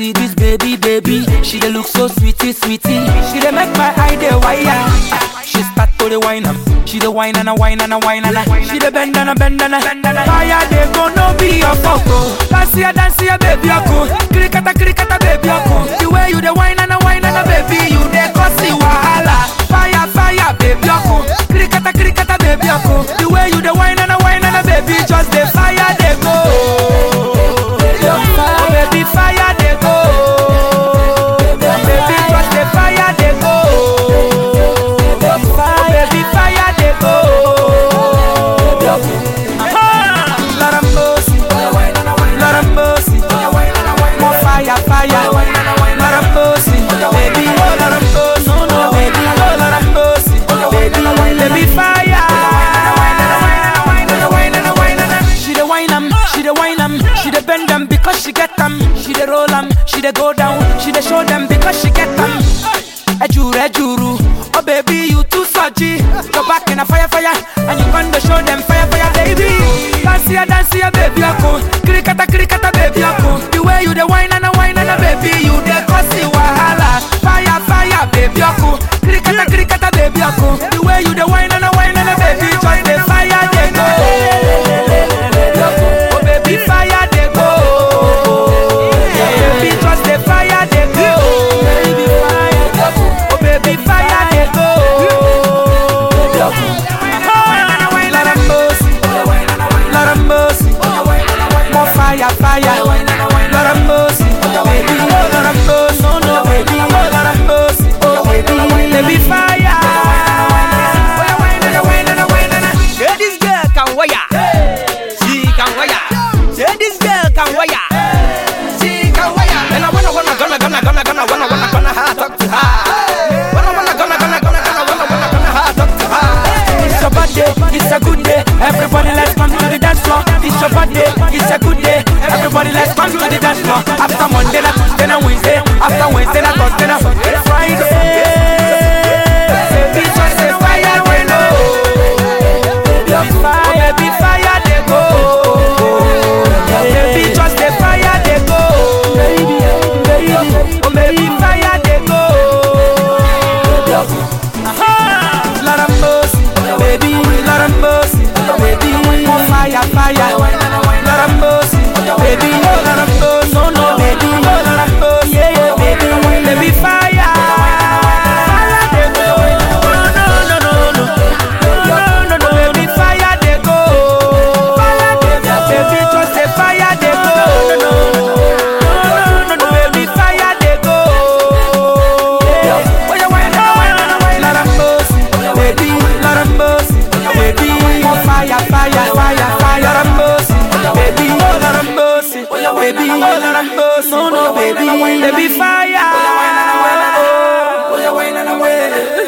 see this baby, baby. She dey look so sweetie, sweetie. She dey make my eye dey wire. She start to the wine am. She dey wine and a wine and a wine and a. She dey bend and a bend and a. Fire dey go no be your photo. Dance here, dance here, baby, ako. Krikata, krikata, baby, ako. The way you dey wine and a wine and a, baby, you dey cause the wahala. Fire, fire, baby, ako. Krikata, krikata, baby, ako. The way you dey wine and a wine and a, baby, just dey fire dey go. Oh, baby, fire dey go. Baby, just dey fire dey go. Oh, baby, fire dey go. Ah, Lord have mercy, Lord have mercy. More fire, fire. Lord have mercy, baby. Oh, Lord have mercy, no, no, baby. Oh, Lord have mercy, baby. Baby, fire. She dey wine am, she dey wine am, she dey bend am because she get am. She dey roll am, she dey go down, she dey show them because she get am. Ejuru, ejuru, oh baby you too surgy. Go back in a fire, fire, and you gonna show them fire, fire, baby. Dance here, dance here, baby, ako. Krikata, krikata, baby, ako. The way you dey wine and a wine and a baby, you dey cause the wahala. Fire, fire, baby, ako. Krikata, krikata, baby, ako. The way you dey wine and a wine and a baby, just the fire dey go. Oh baby, fire dey go. Baby, just the fire dey go. Oh baby, fire dey go. Lord have mercy, Lord have mercy. More fire, fire. Lord have mercy, baby. Oh Lord have mercy, no no baby. Oh Lord have mercy, oh baby, baby fire. Say this girl can wire. She can wire. Say this girl can wire. She can wire. And I wanna wanna gonna gonna gonna gonna wanna wanna gonna ha talk to her. Wanna wanna gonna gonna gonna gonna wanna wanna gonna ha talk to her. It's your birthday, it's a good day. Everybody let's come to the dance floor. It's your birthday, it's a good day. Everybody let's come to the dance floor. After Monday, na Tuesday, na Wednesday. After Wednesday, na Thursday, na Friday. Baby, just say fire dey go. Baby, fire dey go. Baby, just say fire dey go. Oh, baby, fire dey go. Lord have mercy, baby. Lord have mercy, baby. More fire, fire. Lord have mercy, baby. Oh, Lord have mercy, no, no, baby. Oh, Lord have mercy, yeah, yeah, baby. Baby, fire. Fire dey go. No, no, no, no, no. No, no, no, baby, fire dey go. Fire dey go. Baby, just say fire dey go. No, no, no, no, no, baby, fire dey go. Yeah. Oh, yeah, wine, wine, wine. Lord have mercy, baby. Lord have mercy, baby. More fire, fire, fire, fire. Lord have mercy, baby. Oh, Lord have mercy, baby. Oh, Lord have mercy, no, no, baby. Baby, fire. Oh, yeah, wine, wine, wine.